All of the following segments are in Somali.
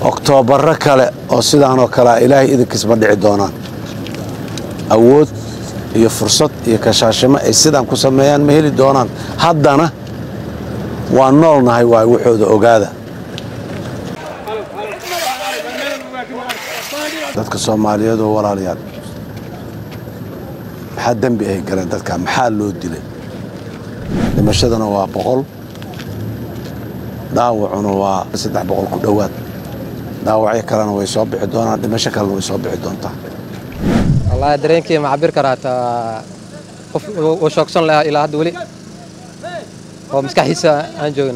oktoobarro kale oo sidaanoo kalea ilaahay idinkiisma dhici doonaan awood iyo fursad iyo kashaashimo ay sidaan ku sameeyaan ma heli doonaan haddana waa noolnahay waay waxooda ogaada dadka soomaaliyeed oo walaalayaal maxaa dembi ay galeen dadka maxaa loo dilay dhimashadana waa boqol dhaawacuna waa saddex boqol ku dhowaad dhaawacyo kalena way soo bixi doonaan dhimasho kalena way soo bixi doontaa wallaahi dareenkii ma cabir karaa taa qof uu shoogsan lahaa ilaa hadda weli oo maskaxdiisa aan joogin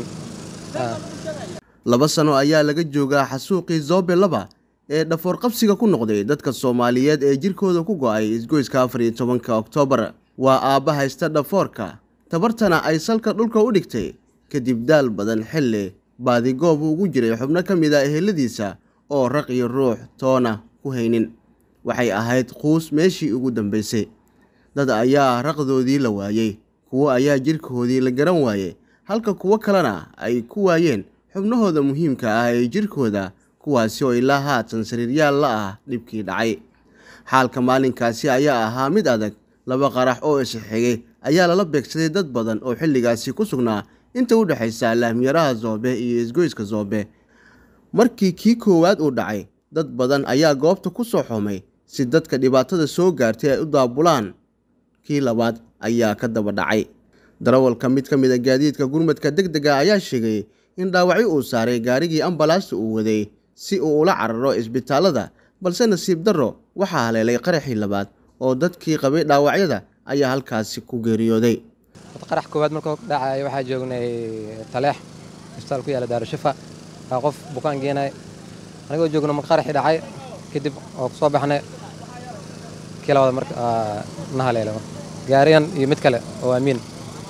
laba sano ayaa laga joogaa xasuuqii zoobe laba ee dhafoor qabsiga ku noqday dadka soomaaliyeed ee jirkooda ku go'ay isgoyska afar iyo tobanka oktoobar waa aabba haysta dhafoorka tabartana ay salka dhulka u dhigtay kadib daal badan xilli baadigoob ugu jiray xubno ka mid a eheladiisa oo raq iyo ruux toona ku haynin waxay ahayd quus meeshii ugu dambaysay dad ayaa raqdoodii la waayey kuwo ayaa jirkoodii la garan waayey halka kuwo kalena ay ku waayeen xubnahooda muhiimka ah ee jirkooda kuwaasi oo ilaa haatan sariiryaal la ah dhibkii dhacay xaalka maalinkaasi ayaa ahaa mid adag laba qarax oo isxigay ayaa lala beegsaday dad badan oo xilligaasi ku sugnaa inta u dhexaysa laamyaraha zoobe iyo isgoyska zoobe markii kii koowaad uu dhacay dad badan ayaa goobta ku soo xumay si dadka dhibaatada soo gaartay ay u daabulaan kii labaad ayaa ka daba dhacay darawalka mid ka mid a gaadiidka gurmadka deg dega ayaa sheegay in dhaawacyo uu saaray gaarigii ambalaasta uu waday si uu ula cararo isbitaalada balse nasiib darro waxaa haleelay qaraxii labaad oo dadkii qabay dhaawacyada ayaa halkaasi ku geeriyooday qarax koowaad markuu dhacay waxaa joognay taleex isbitaal ku yaala daarushifa waa qof bukaan geenay anigoo joogno marka qaraxii dhacay kadib oo kusoo baxnay kii labaad marka na haleelay marka gaarigan iyo mid kale oo amiin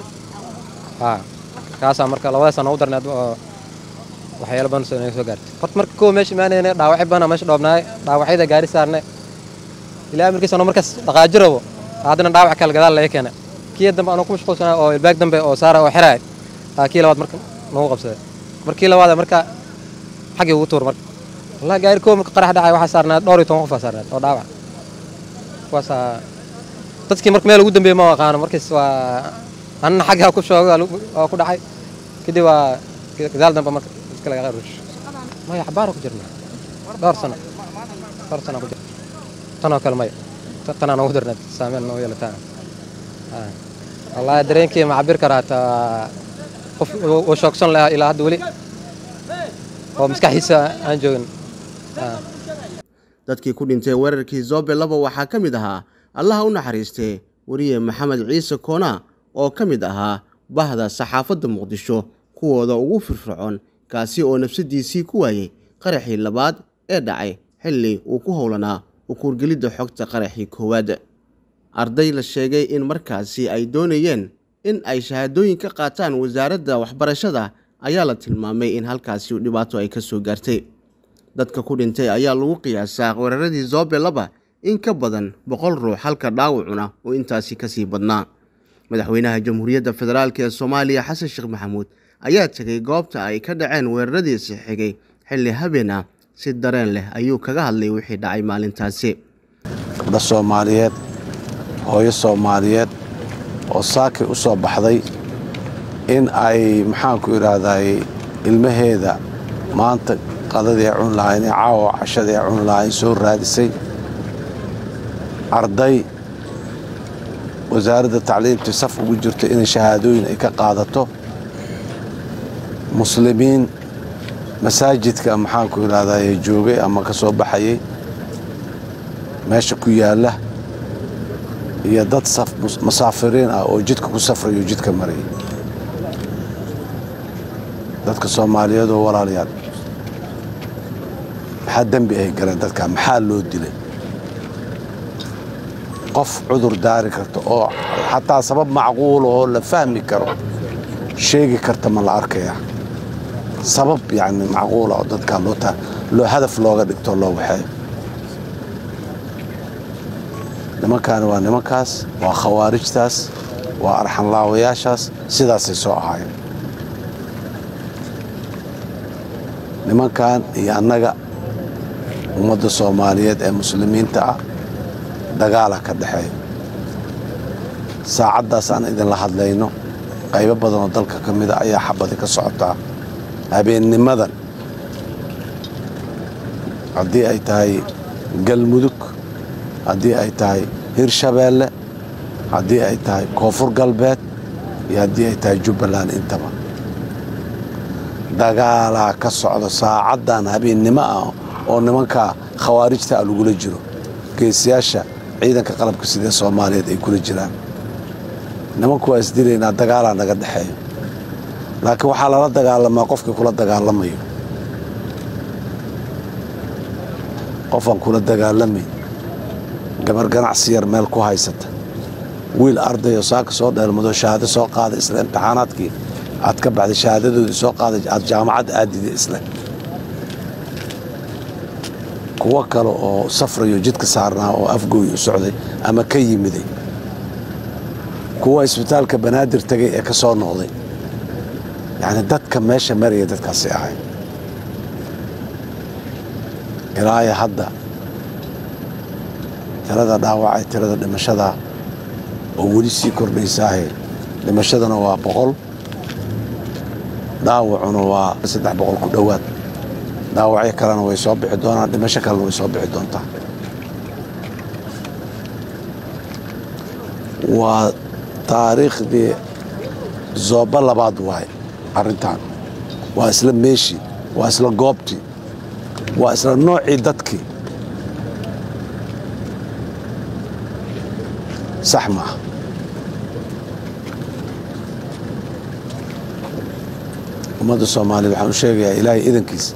kaasaa marka labadaas aan ugu darnay oo waxyaalo badan soo soo gaartay horta marka kow meesha imaanayna dhaawacyo badan meesha dhoobnaay dhaawacyada gaari saarnay ilaa markiis anoo markaas dhaqaaji rabo haddana dhaawac kale gadaal laga keenay kii dambe anoo ku mashquulsanaa oo ilbaag dambe oo saara oo xiraay kii labaad marka nagu qabsaday markii labaad marka xaggii ugu tuur marka wallahi gaari kow marka qarax dhacay waxaa saarnaad dhowr iyo toban qof aa saarnaad oo dhaawac kuwaasaa dadkii marka meel ugu dambeeyey ma aqaano markiis waa anna xaggaa ku shooga waa ku dhacay kadib waa gadaal dambe marka iska laga rush maya xabaara ku jirna dhowr sano dhowr sano ku jirna tanoo kale maya tanaan ugu darnayd saameyn noo yeelataan wallaahi dareenkii ma cabir karaa taa qof uu shoogsan lahaa ilaa hadda weli oo maskaxdiisa aan joogin dadkii ku dhintay weerarkii zoobe laba waxaa ka mid ahaa allaha u naxariistee weriye maxamed ciise koona oo ka mid ahaa bahda saxaafadda muqdisho kuwooda ugu firfircoon kaasi oo nafsadiisii ku waayey qaraxii labaad ee dhacay xilli uu ku howlanaa ukuurgelidda xogta qaraxii koowaad arday la sheegay in markaasi ay doonayeen in ay shahaadooyin ka qaataan wasaaradda waxbarashada ayaa la tilmaamay in halkaasi dhibaato ay ka soo gaartay dadka ku dhintay ayaa lagu qiyaasaa weeraradii zoobe laba in ka badan boqol ruux halka dhaawacuna oo intaasi kasii badnaa madaxweynaha jamhuuriyadda federaalk ee soomaaliya xasan sheekh maxamuud ayaa tegay goobta ay ka dhaceen weeraradiisi xigay xilli habeen ah si dareen leh ayuu kaga hadlay wixii dhacay maalintaasi gabdha soomaaliyeed hooyo soomaaliyeed oo saakay u soo baxday in ay maxaanku idhaahday ilmaheeda maanta qadadii ay cuni lahayn ee caawa cashadii ay cuni lahayn soo raadisay arday wasaaradda tacliimtii saf ugu jirto inay shahaadooyin ay ka qaadato muslimiin masaajidka maxaanku idhahday joogay ama ka soo baxayay meesha ku yaalla iyo dad masaafiriin ah oo jidka ku safrayo jidka marayay dadka soomaaliyeed oo walaalayaal maxaa dembi ay galeen dadka maxaa loo dilay qof cudur daari karta oo xataa sabab macquula oo la fahmi karo sheegi karta ma la arkaya sabab yani macquula oo dadka loo hadaf looga dhigto loo waxeeyo nimankaani waa nimankaas waa khawaarijtaas waa arxanlaawayaashaas sidaasay soo ahaayeen nimankan iyo annaga ummadda soomaaliyeed ee muslimiinta ah dagaala ka dhexeeya saacaddaas aan idinla hadlayno qaybo badan oo dalka ka mida ayaa xabadi ka socotaa habeennimadan haddii ay tahay galmudug haddii ay tahay hirshabeelle haddii ay tahay koonfur galbeed iyo haddii ay tahay jubbaland intaba dagaalaa ka socda saacaddan habeennimo ah oo nimanka khawaarijta ah lagula jiro geesiyaasha ciidanka qalabka sidee soomaaliyeed ay kula jiraan nimanku waa isdilaynaa dagaalaa naga dhexeeyo laakiin waxaa lala dagaalamaa qofkii kula dagaalamayo qofaan kula dagaalamayn gabar ganacsi yar meel ku haysata wiil ardayoo saaka soo dheelmado shahaado soo qaaday isle imtixaanaadkii aad ka baxday shahaadadoodii soo qaaday aad jaamacad aadida isle kuwo kale oo safrayo jidka saarnaa oo afgooy u socday ama ka yimiday kuwa isbitaalka banaadir tegay ee ka soo noqday yacni dadka meesha maraya dadkaasi ahay ilaaya hadda tirada dhaawacay tirada dhimashada oo weli sii kordhaysaahe dhimashadana waa boqol dhaawacuna waa saddex boqol ku dhowaad dhaawacyo kalena way soo bixi doonaan dhimasho kalena way soo bixi doontaa waa taariikhdii zooba labaad waaye arrintan waa isla meeshii waa isla goobtii waa isla noocii dadkii sax maaha ummadda soomaaliya waxaan u sheegayaa ilaahay idankiis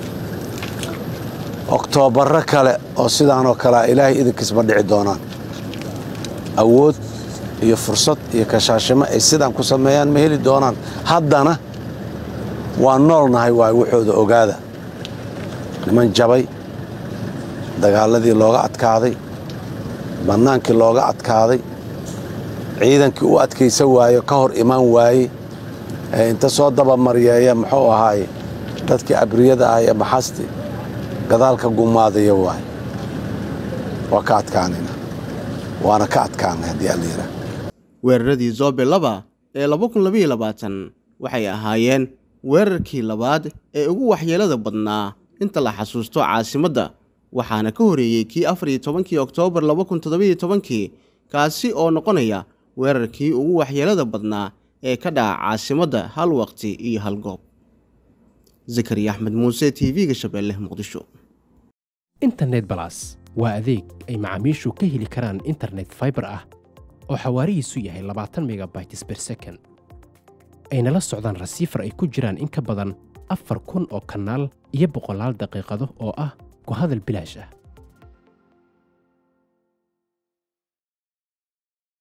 oktoobarro kale oo sidaanoo kalea ilaahay idankiis ma dhici doonaan awood iyo fursad iyo kashaashimo ay sidaan ku sameeyaan ma heli doonaan haddana waa noolnahay waay waxooda ogaada niman jabay dagaaladii looga adkaaday bannaankii looga adkaaday ciidankii u adkaysa waayo ka hor imaan waaye ee inta soo dabamaryeeya muxuu ahaaye dadkii abriyada ah ee maxasti gadaalka gumaadaya waaye waa ka adkaanayna waana ka adkaanay haddii alla yidhaah weeraradii zoobe laba ee laba kun labaiyo labaatan waxay ahaayeen weerarkii labaad ee ugu waxyeelada badnaa inta la xasuusto caasimadda waxaana ka horeeyey kii afar iyo tobankii oktoobar laba kun toddobiyo tobankii kaasi oo noqonaya weerarkii ugu waxyeelada badnaa ee ka dhaca caasimadda hal waqti iyo hal goob zakariya axmed muuse t v-ga shabeelle muqdisho internet balas waa adeeg ay macaamiishu ka heli karaan internet faibar ah oo xawaarihiisu yahay labaatan megabytes ber second ayna la socdaan rasiifar ay ku jiraan in ka badan afar kun oo kanaal iyo boqolaal daqiiqado oo ah ku hadal bilaash ah